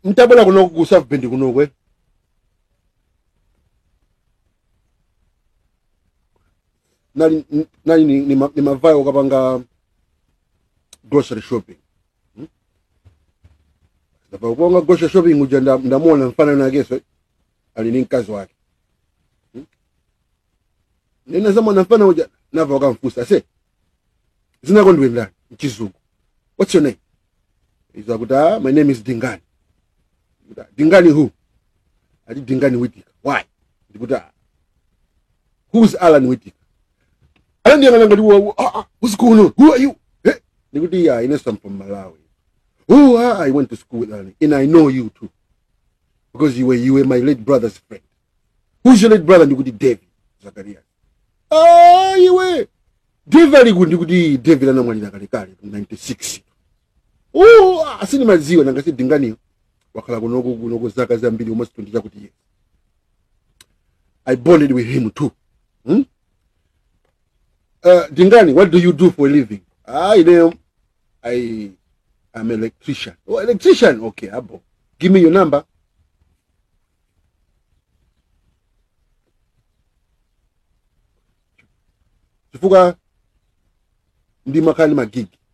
ntabwera kuno ku south bend kunokwe nali nali ni, ni, ma- ni mavayo kapanga grocery shopping hmm? Ndava kupanga grocery shopping uja nda- ndamuona mfanano nakeso ali ni mkazi wake hmm? nena zamwana mfana uja nava wakamfusa se zinako ndiwe ndani mchizungu what's your name iza kuti ah, my name is dingani Ndikuti, "Ah, dingani who ati dingani whittaker why ndikuti ah, who's alan whittaker anandiyang'ana ngati "Wa- wa- ah, ah, what's going on who are you eh? ndikuti yeah ines i'm from malawi oh ah, i went to school with alan and i know you too because you were, you were my late brother's friend who's your late brother ndikuti david zakaria ah iwe david aliku ndikuti david anamwalira kalekale 96 oh asini maziwa nangasi dinganiyo wakhala kunoku kunoku zaka zambiri almost 20 chakuti years i bonded with him too hmm? uh, dingani what do you do for a living i know i am electrician oh electrician okay abo give me your number chifukwa ndi makhala ndi magigi